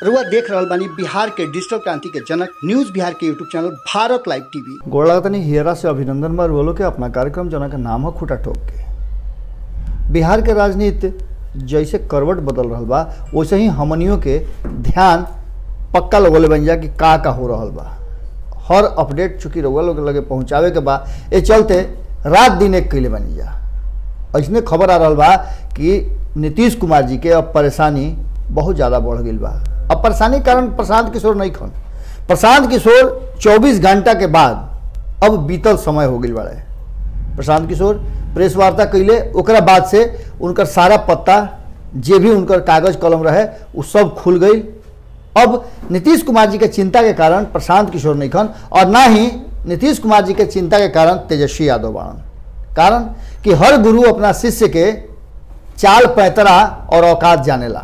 रुआ देख रहल बानी बिहार के डिजिटल क्रांति के जनक न्यूज बिहार के YouTube channel Bharat live TV गोड़ लगतनी हियरा से अभिनंदन बार बोलो के अपना कार्यक्रम जना के नाम है खूटा ठोक के बिहार के राजनीति जैसे करवट बदल रहल बा वैसे ही हमनियों के ध्यान पक्का लगोले बन जा कि का का हो रहल बा हर अपडेट चूंकि रउआ लोग लगे पहुंचावे के बा ए चलते रात दिन एक कैले बनी जा ऐसने खबर आ रहल बा कि नीतीश कुमार जी के अब परेशानी बहुत ज़्यादा बढ़ गई बा अब परेशानी के कारण प्रशांत किशोर नहीं खन प्रशांत किशोर 24 घंटा के बाद अब बीतल समय हो गई बाड़े प्रशांत किशोर प्रेस वार्ता कैले ओकरा बाद से उनकर सारा पत्ता जे भी उनकर कागज कलम रहे वो सब खुल गई अब नीतीश कुमार जी के चिंता के कारण प्रशांत किशोर नहीं खन और ना ही नीतीश कुमार जी के चिंता के कारण तेजस्वी यादव बाड़न कारण कि हर गुरु अपना शिष्य के चाल पैतरा और औकात जानेला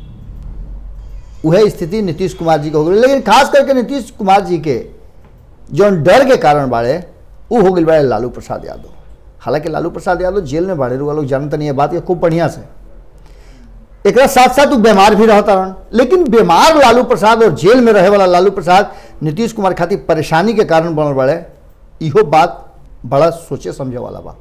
वह स्थिति नीतीश कुमार जी के हो गई लेकिन खास करके नीतीश कुमार जी के जौन डर के कारण बाड़े वो हो गई बाड़े लालू प्रसाद यादव हालांकि लालू प्रसाद यादव जेल में बाड़े रुआ लोग जानते नहीं है बात ये खूब बढ़िया से एक साथ साथ वो बीमार भी रहता रहन लेकिन बीमार लालू प्रसाद और जेल में रहे वाला लालू प्रसाद नीतीश कुमार खातिर परेशानी के कारण बनल बाड़े इहो बात बड़ा सोचे समझे वाला बा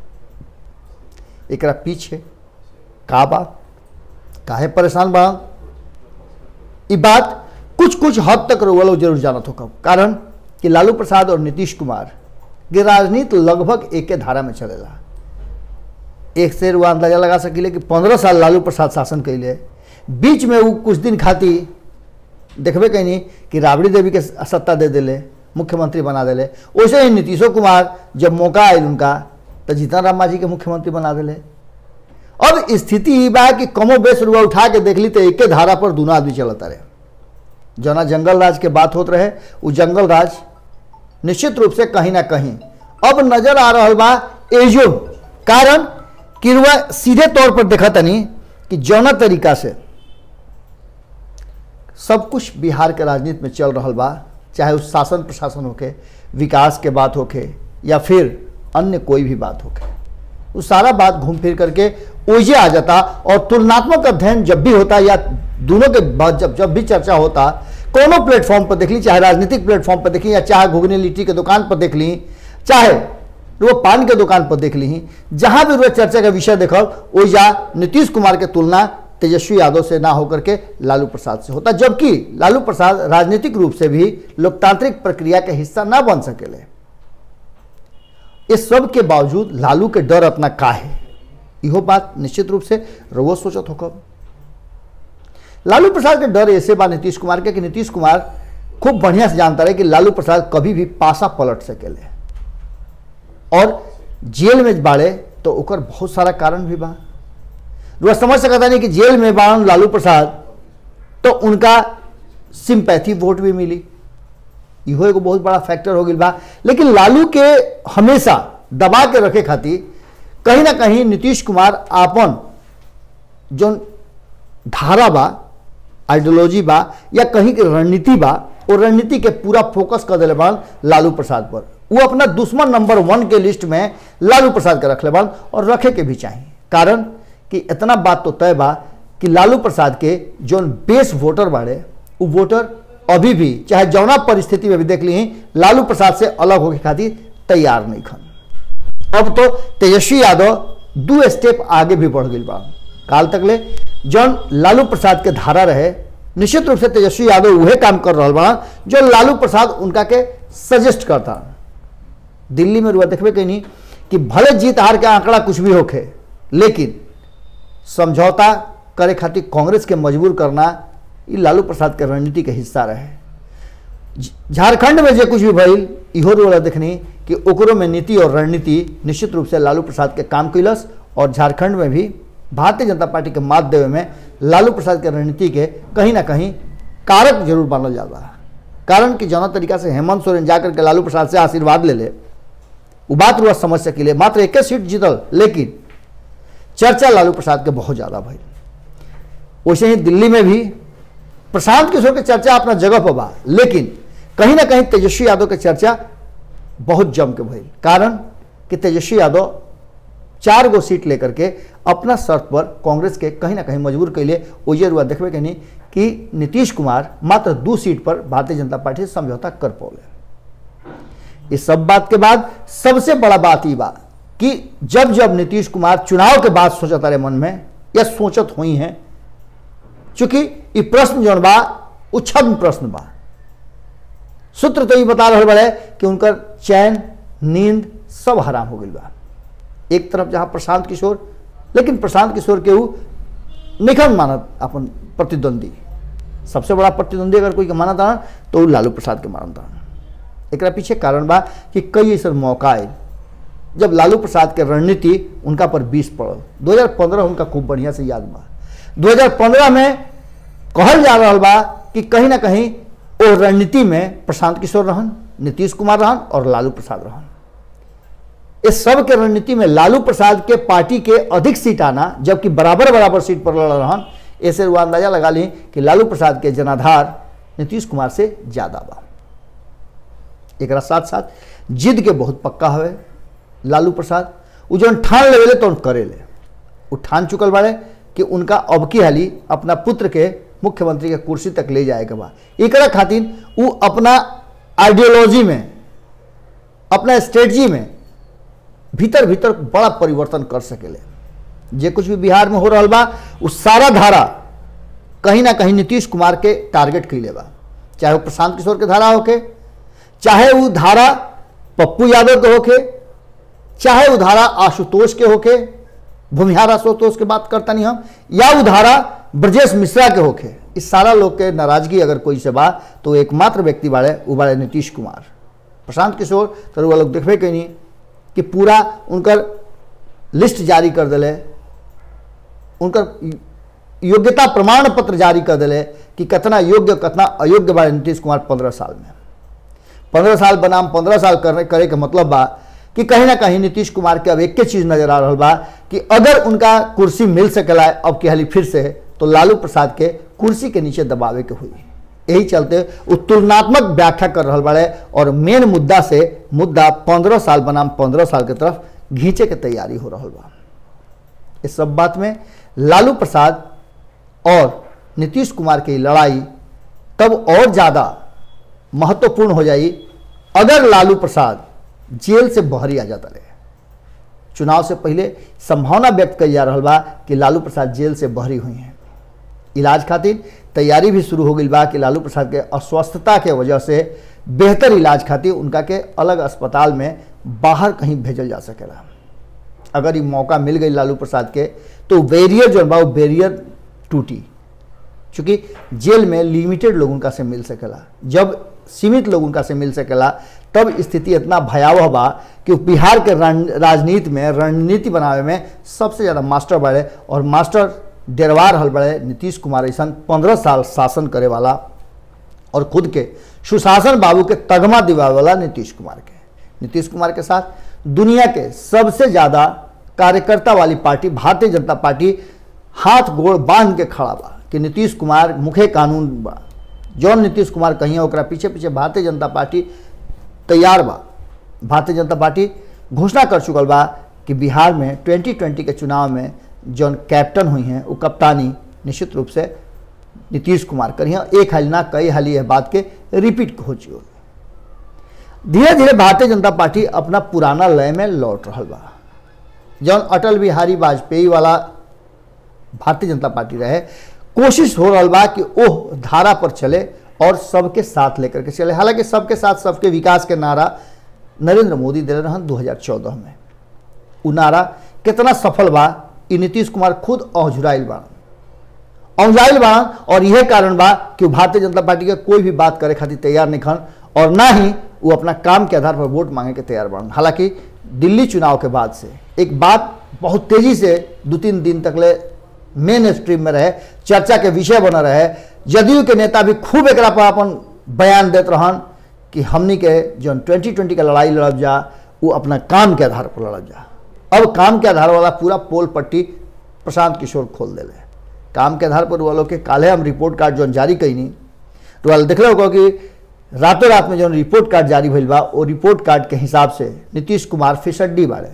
एकरा पीछे का बा काहे परेशान बा ई बात कुछ कुछ हद तक रउआ लोग जरूर जानत हो कब कारण कि लालू प्रसाद और नीतीश कुमार के राजनीति लगभग एक धारा में चलेला एक से रुआ अंदाजा लगा सकिले कि पंद्रह साल लालू प्रसाद शासन कैले बीच में वो कुछ दिन खातिर देखबे कहीं कि राबड़ी देवी के सत्ता दे दिले मुख्यमंत्री बना दिले वैसे ही नीतीशो कुमार जब मौका आयल उनका तो जीतन राम मांझी के मुख्यमंत्री बना दिले अब स्थिति ई बा कि कमो बेस रुआ उठा के देख ली तो एके धारा पर दोनों आदमी चलता रहे जना जंगल राज के बात होत रहे वो जंगल राज निश्चित रूप से कहीं ना कहीं अब नजर आ रहा बा एजो कारण कि रुआ सीधे तौर पर देखा तनी कि जौना तरीका से सब कुछ बिहार के राजनीति में चल रहा बा चाहे उस शासन प्रशासन होके विकास के बात होके या फिर अन्य कोई भी बात होके वो सारा बात घूम फिर करके ओझे आ जाता और तुलनात्मक अध्ययन जब भी होता या दोनों के बाद जब जब भी चर्चा होता कोनो प्लेटफॉर्म पर देख ली चाहे राजनीतिक प्लेटफॉर्म पर देख ली या चाहे घुगनी लिट्टी के दुकान पर देख ली चाहे वो पान के दुकान पर देख ली जहां भी वो चर्चा का विषय देखल ओझा नीतीश कुमार के तुलना तेजस्वी यादव से ना होकर के लालू प्रसाद से होता जबकि लालू प्रसाद राजनीतिक रूप से भी लोकतांत्रिक प्रक्रिया के हिस्सा ना बन सकेले इस सब के बावजूद लालू के डर अपना का है इहो बात निश्चित रूप से रवो सोचत होकर लालू प्रसाद के डर ऐसे बा नीतीश कुमार के कि नीतीश कुमार खूब बढ़िया से जानता रहे कि लालू प्रसाद कभी भी पासा पलट सकेले और जेल में बाड़े तो ओकर बहुत सारा कारण भी बा रुआ समझ सकता नहीं कि जेल में बाड़न लालू प्रसाद तो उनका सिंपैथी वोट भी मिली इहो एगो बहुत बड़ा फैक्टर हो गई बा लेकिन लालू के हमेशा दबा के रखे खातिर कहीं ना कहीं नीतीश कुमार आपन जो धारा बा आइडियोलॉजी बा या कहीं की रणनीति बा वो रणनीति के पूरा फोकस कर दिले बान लालू प्रसाद पर वो अपना दुश्मन नंबर वन के लिस्ट में लालू प्रसाद के रखले बान और रखे के भी चाहिए कारण कि इतना बात तो तय बा कि लालू प्रसाद के जो बेस वोटर बाड़े वो वोटर अभी भी चाहे जौना परिस्थिति में भी देख ली लालू प्रसाद से अलग होके खातिर तैयार नहीं खन अब तो तेजस्वी यादव दो स्टेप आगे भी बढ़ गई बा काल तक ले जौन लालू प्रसाद के धारा रहे निश्चित रूप से तेजस्वी यादव वह काम कर रहा बा जो लालू प्रसाद उनका के सजेस्ट करता दिल्ली में रुआ देखबे कहीं कि भले जीत हार के आंकड़ा कुछ भी होखे लेकिन समझौता करे खातिर कांग्रेस के मजबूर करना ये लालू प्रसाद के रणनीति के हिस्सा रहे झारखंड में जो कुछ भी भइल इहो वाला देखनी कि ओकरो में नीति और रणनीति निश्चित रूप से लालू प्रसाद के काम कैलस और झारखंड में भी भारतीय जनता पार्टी के मात देवे में लालू प्रसाद के रणनीति के कहीं ना कहीं कारक जरूर मानल जाता है कारण कि जौना तरीका से हेमंत सोरेन जाकर के लालू प्रसाद से आशीर्वाद ले ले वो बात रुआ समझ सकिले मात्र एक सीट जीतल लेकिन चर्चा लालू प्रसाद के बहुत ज़्यादा भइल वैसे ही दिल्ली में भी प्रशांत किशोर के चर्चा अपना जगह पर बा लेकिन कहीं ना कहीं तेजस्वी यादव के चर्चा बहुत जम के भइल कारण कि तेजस्वी यादव चार गो सीट लेकर के अपना शर्त पर कांग्रेस के कहीं ना कहीं मजबूर कैले ओजे रुआ देखबे के नहीं कि नीतीश कुमार मात्र दू सीट पर भारतीय जनता पार्टी से समझौता कर पौले इस सब बात के बाद सबसे बड़ा बात ये बा कि जब जब नीतीश कुमार चुनाव के बाद सोचत रहे मन में या सोचत हुई हैं चूंकि ये प्रश्न जौन बा उ छद्म प्रश्न बा सूत्र तो ये बता रहे बड़े कि उनकर चैन नींद सब हराम हो गई बा एक तरफ जहां प्रशांत किशोर लेकिन प्रशांत किशोर के ऊ निखन मानत अपन प्रतिद्वंदी सबसे बड़ा प्रतिद्वंदी अगर कोई के मानत था तो ऊ लालू प्रसाद के मानत था एकरा पीछे कारण बा कि कई ऐसा मौका आए जब लालू प्रसाद के रणनीति उनका पर बीस पड़ल 2015 उनका खूब बढ़िया से याद बा 2015 में कहल जा रहा बा कि कहीं ना कहीं वो रणनीति में प्रशांत किशोर रहन नीतीश कुमार रहन और लालू प्रसाद रहन इस सब के रणनीति में लालू प्रसाद के पार्टी के अधिक सीट आना जबकि बराबर बराबर सीट पर लड़ रहन ऐसे वो अंदाजा लगा ली कि लालू प्रसाद के जनाधार नीतीश कुमार से ज्यादा बा एक साथ साथ जिद के बहुत पक्का हवे लालू प्रसाद उ जौन ठान लेवेले तो करे ले उ ठान चुकल बाड़े कि उनका अब की हाली अपना पुत्र के मुख्यमंत्री के कुर्सी तक ले जाए के बा एकरा खातिर उ अपना आइडियोलॉजी में अपना स्ट्रेटजी में भीतर भीतर बड़ा परिवर्तन कर सकेले जे कुछ भी बिहार में हो रहा बा उ सारा धारा कहीं ना कहीं नीतीश कुमार के टारगेट कैले बा चाहे वो प्रशांत किशोर के धारा होके चाहे वो धारा पप्पू यादव के होके चाहे वो धारा आशुतोष के होके भूमिहार आशुतोष के बात करता नहीं हम या वो धारा ब्रजेश मिश्रा के होके इस सारा लोग के नाराजगी अगर कोई से बा तो एकमात्र व्यक्ति बाड़े वो बाड़े नीतीश कुमार प्रशांत किशोर तो वो लोग देखबे कहीं कि पूरा उनकर लिस्ट जारी कर दिले उनकर योग्यता प्रमाण पत्र जारी कर दिले कि कितना योग्य कितना अयोग्य बाड़े नीतीश कुमार पंद्रह साल में पंद्रह साल बनाम पंद्रह साल करने करे के मतलब बा कि कहीं ना कहीं नीतीश कुमार के अब एक चीज नजर आ रहा बा कि अगर उनका कुर्सी मिल सकेला अब की हाली फिर से तो लालू प्रसाद के कुर्सी के नीचे दबावे के हुई यही चलते वो तुलनात्मक व्याख्या कर रहा बाड़े और मेन मुद्दा से मुद्दा पंद्रह साल बनाम पंद्रह साल के तरफ घींचे के तैयारी हो रहा बा इस सब बात में लालू प्रसाद और नीतीश कुमार की लड़ाई तब और ज़्यादा महत्वपूर्ण हो जाई अगर लालू प्रसाद जेल से बहरी आ जाता रहे चुनाव से पहले संभावना व्यक्त कई जा रहा बा कि लालू प्रसाद जेल से बहरी हुई हैं इलाज खातिर तैयारी भी शुरू हो गई बा कि लालू प्रसाद के अस्वस्थता के वजह से बेहतर इलाज खातिर उनका के अलग अस्पताल में बाहर कहीं भेजल जा सकेला अगर ये मौका मिल गई लालू प्रसाद के तो बैरियर जो बा वो बैरियर टूटी चूँकि जेल में लिमिटेड लोग उनका से मिल सकेला जब सीमित लोग उनका से मिल सकेला तब स्थिति इतना भयावह बा कि बिहार के राजनीति में रणनीति बनावे में सबसे ज़्यादा मास्टर बढ़े और मास्टर डेरवा रहल बड़े नीतीश कुमार ऐसा पंद्रह साल शासन करे वाला और खुद के सुशासन बाबू के तगमा दिवावे वाला नीतीश कुमार के नीतीश कुमार के साथ दुनिया के सबसे ज़्यादा कार्यकर्ता वाली पार्टी भारतीय जनता पार्टी हाथ गोड़ बांध के खड़ा बा कि नीतीश कुमार मुखे कानून बा जौन नीतीश कुमार कहीं ओकरा पीछे पीछे भारतीय जनता पार्टी तैयार बा भारतीय जनता पार्टी घोषणा कर चुकल बा कि बिहार में 2020 के चुनाव में जौन कैप्टन हुई हैं वो कप्तानी निश्चित रूप से नीतीश कुमार करी हैं एक हाल ना कई हाल यह बात के रिपीट हो चुकी धीरे धीरे भारतीय जनता पार्टी अपना पुराना लय में लौट रहा बा जौन अटल बिहारी वाजपेयी वाला भारतीय जनता पार्टी रहे कोशिश हो रहा बा कि ओह धारा पर चले और सबके साथ लेकर के चले हालांकि सबके साथ सबके विकास के नारा नरेंद्र मोदी दे रहन 2014 में उ नारा कितना सफल बा ई नीतीश कुमार खुद औझुराइल बाड़न औझाइल बाड़न और यह कारण बा कि भारतीय जनता पार्टी के कोई भी बात करे खातिर तैयार नहीं खन और ना ही वो अपना काम के आधार पर वोट मांगे के तैयार बाड़न हालांकि दिल्ली चुनाव के बाद से एक बात बहुत तेजी से दो तीन दिन तक ले मेन स्ट्रीम में रहे चर्चा के विषय बना रहे जदयू के नेता भी खूब एक पर अपन बयान देते रहन कि हमनी के जो ट्वेंटी ट्वेंटी का लड़ाई लड़ब जा वो अपना काम के आधार पर लड़ब जा अब काम के आधार वाला पूरा पोल पट्टी प्रशांत किशोर खोल दिले काम के आधार पर वालों के काले हम रिपोर्ट कार्ड जो जारी कैनी तो वाल देख होगा कि रातों रात में जो रिपोर्ट कार्ड जारी भइल बा वो रिपोर्ट कार्ड के हिसाब से नीतीश कुमार फिसड्डी बारे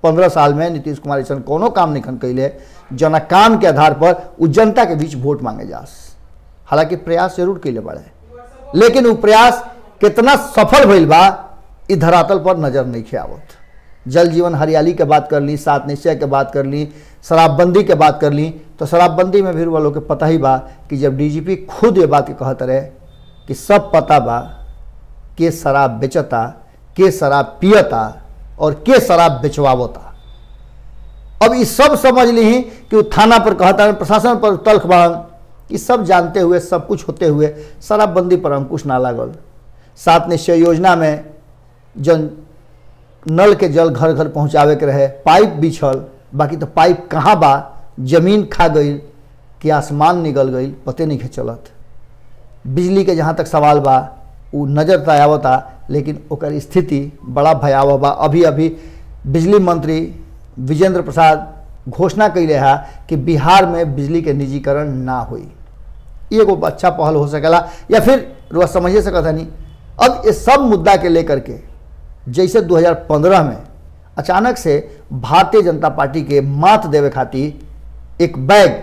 पंद्रह साल में नीतीश कुमार ऐसा कोनो काम नहीं खन कैले जना काम के आधार पर उ जनता के बीच वोट मांगे जास हालांकि प्रयास जरूर कैले बड़े लेकिन वो प्रयास कितना सफल भइल बा इ धरातल पर नजर नहीं खे आवत जल जीवन हरियाली के बात कर ली सात निश्चय के बात कर ली शराबबंदी के बात कर ली तो शराबबंदी में भी वालों के पता ही बा कि जब डीजीपी खुद ये बात के कहत रहे कि सब पता बा के शराब बेचता के शराब पियता और के शराब बेचवावता अब ये सब समझ ली कि वो थाना पर कहता है प्रशासन पर तल्ख बढ़न ये सब जानते हुए सब कुछ होते हुए शराबबंदी पर अंकुश ना लागल सात निश्चय योजना में जन नल के जल घर घर पहुंचावे के रहे पाइप बिछल बाकी तो पाइप कहाँ बा जमीन खा गई कि आसमान निकल गई पते नहीं के चलत बिजली के जहाँ तक सवाल बा उ नजर तो आवता लेकिन ओकर स्थिति बड़ा भयावह बा अभी अभी बिजली मंत्री विजेंद्र प्रसाद घोषणा कैले है कि बिहार में बिजली के निजीकरण ना होई ई एगो अच्छा पहल हो सकेला या फिर रुआ समझिए सकता नहीं अब इस सब मुद्दा के लेकर के जैसे 2015 में अचानक से भारतीय जनता पार्टी के मात देवे खातिर एक बैग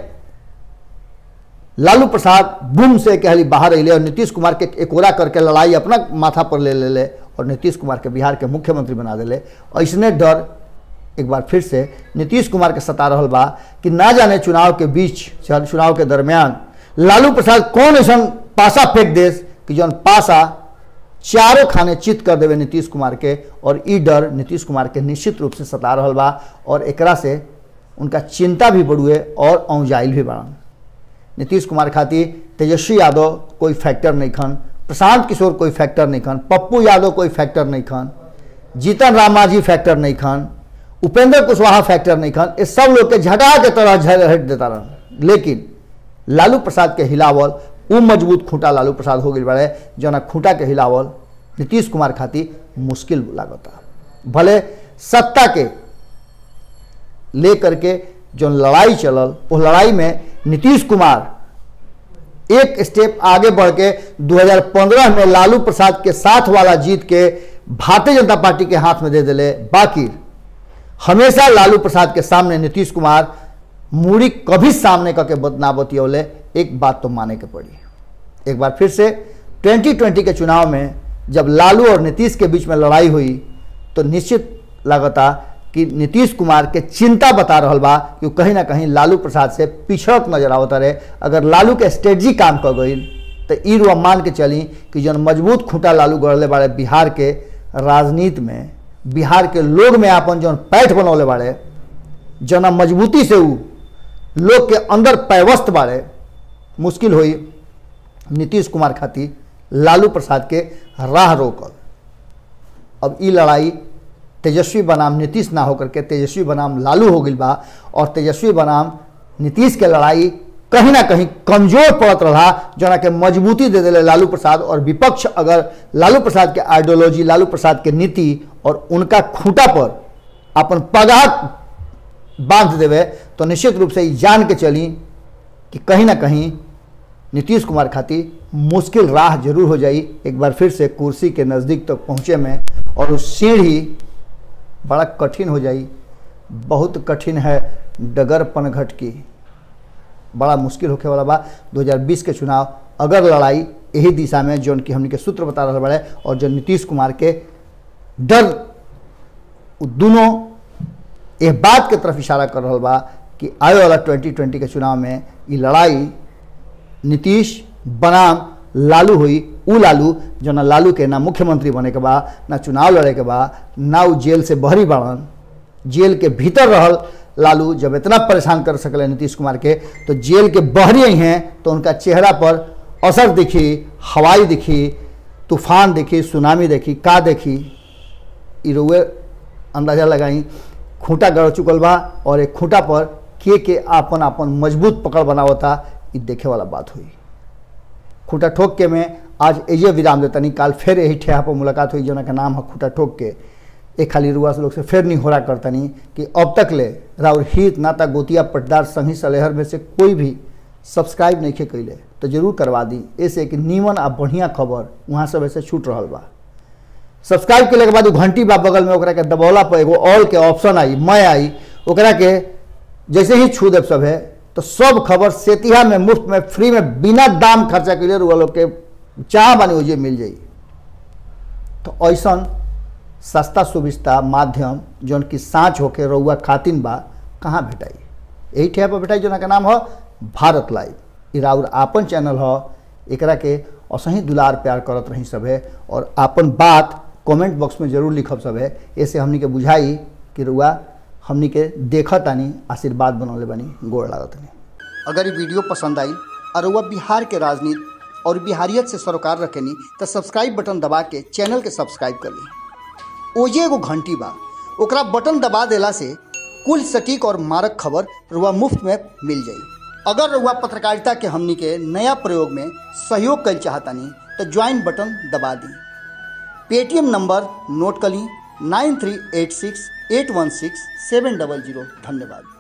लालू प्रसाद बुम से कहली बाहर अले और नीतीश कुमार के एकोरा करके लड़ाई अपना माथा पर ले ले ले और नीतीश कुमार के बिहार के मुख्यमंत्री बना दिले ऐसने डर एक बार फिर से नीतीश कुमार के सता रहल बा कि ना जाने चुनाव के बीच चुनाव के दरमियान लालू प्रसाद कौन ऐसा पासा फेंक देस कि जौन पासा चारों खाने चित कर देवे नीतीश कुमार के और ई डर नीतीश कुमार के निश्चित रूप से सता रहल बा और एकरा से उनका चिंता भी बढ़ुए और औजाइल भी बढ़न नीतीश कुमार खातिर तेजस्वी यादव कोई फैक्टर नहीं खन प्रशांत किशोर कोई फैक्टर नहीं खन पप्पू यादव कोई फैक्टर नहीं खन जीतन राम मांझी फैक्टर नहीं खन उपेंद्र कुशवाहा फैक्टर नहीं खन ये सब लोग के झटा के तरह झल हट देता रहन लेकिन लालू प्रसाद के हिलावल उ मजबूत खूंटा लालू प्रसाद हो गई बड़े जना खूंटा के हिलावल नीतीश कुमार खातिर मुश्किल लागता भले सत्ता के लेकर के जो लड़ाई चलल वो लड़ाई में नीतीश कुमार एक स्टेप आगे बढ़ के 2015 में लालू प्रसाद के साथ वाला जीत के भारतीय जनता पार्टी के हाथ में दे दिले बाकी हमेशा लालू प्रसाद के सामने नीतीश कुमार मूड़ी कभी सामने करके ना बतियौले एक बात तो माने के पड़ी एक बार फिर से 2020 के चुनाव में जब लालू और नीतीश के बीच में लड़ाई हुई तो निश्चित लगता कि नीतीश कुमार के चिंता बता रहा बा कि कहीं ना कहीं लालू प्रसाद से पिछड़त नजर आवता रहे अगर लालू के स्ट्रेटजी काम कर गई तो ई रुआ मान के चली कि जन मजबूत खूंटा लालू गढ़ले बाड़े बिहार के राजनीति में बिहार के लोग में अपन जौन पैठ बनौले बाड़े जना मजबूती से उ लोग के अंदर पैवस्त बाड़े मुश्किल हुई नीतीश कुमार खातिर लालू प्रसाद के राह रोकल अब ई लड़ाई तेजस्वी बनाम नीतीश ना होकर के तेजस्वी बनाम लालू हो गई बा और तेजस्वी बनाम नीतीश के लड़ाई कहीं ना कहीं कमजोर पड़त रहा जना के मजबूती दे दिले लालू प्रसाद और विपक्ष अगर लालू प्रसाद के आइडियोलॉजी लालू प्रसाद के नीति और उनका खूंटा पर अपन पगार बांध देवे तो निश्चित रूप से जान के चली कि कहीं ना कहीं नीतीश कुमार खातिर मुश्किल राह जरूर हो जाई एक बार फिर से कुर्सी के नज़दीक तक पहुँचे में और उस सीढ़ी बड़ा कठिन हो जाई बहुत कठिन है डगर पनघट की बड़ा मुश्किल होखे वाला बा 2020 के चुनाव अगर लड़ाई यही दिशा में जौन की हमने के सूत्र बता रहा बड़े और जो नीतीश कुमार के डर दोनों ये बात के तरफ इशारा कर रहा बा कि आने वाला 2020 के चुनाव में ये लड़ाई नीतीश बनाम लालू हुई उ लालू जो ना लालू के ना मुख्यमंत्री बने के बा ना चुनाव लड़े के बा ना उ जेल से बहरी बाड़न जेल के भीतर रहल लालू जब इतना परेशान कर सकले नीतीश कुमार के तो जेल के बहरी ही हैं तो उनका चेहरा पर असर दिखी हवाई दिखी तूफान देखी सुनामी देखी का देखी इरुए अंदाजा लगाई खूंटा गड़ चुकल बा और एक खूंटा पर के के आपन आपन मजबूत पकड़ बनावता ये देखे वाला बात हुई खूंटा ठोक के में आज एजे विराम देता नहीं काल फिर यही ठेहा पर मुलाकात हुई जना का नाम है खूंटा ठोक के एक खाली रुआ से लोग से फिर नहीं हो रहा करता नहीं कि अब तक ले राउर हित नाता गोतिया पटदार संगी सलेहर में से कोई भी सब्सक्राइब नहीं खे कैले तो जरूर करवा दी ऐसे कि नीमन आ बढ़िया खबर वहाँ सब ऐसे छूट रहा बा सब्सक्राइब के के बाद उ घंटी बा बगल में ओकरा के दबौला पर एगो ऑल के ऑप्शन आई मैं आई ओकरा के जैसे ही छू देव सब है तो सब खबर सेतिहा में मुफ्त में फ्री में बिना दाम खर्चा के लिए रुआ लोग के चाह बानी ओजे मिल जाई तो ऐसा सस्ता सुविस्ता माध्यम जौन की साँच होके रउआ खातिन बा कहाँ भेटाई यही ठेया पर भेटाई जोना के नाम ह भारत लाइव ई राउर आपन चैनल ह एकरा के असही दुलार प्यार करत रही सभे और आपन बात कमेंट बॉक्स में जरूर लिखब सभे ऐसे हमनी के बुझाई कि रुआ हमनी के देखत तानी आशीर्वाद बनौले बानी गोड़ लागत नहीं अगर ये वीडियो पसंद आई और वह बिहार के राजनीति और बिहारियत से सरोकार रखेनी तो सब्सक्राइब बटन दबा के चैनल के सब्सक्राइब कर ली ओजे एगो घंटी बा ओकरा बटन दबा देला से कुल सटीक और मारक खबर रुआ मुफ्त में मिल जाई अगर रुआ पत्रकारिता के हमनी के नया प्रयोग में सहयोग कर चाहतानी तो ज्वाइन बटन दबा दी पेटीएम नंबर नोट कर ली nine three eight six eight one six seven double zero धन्यवाद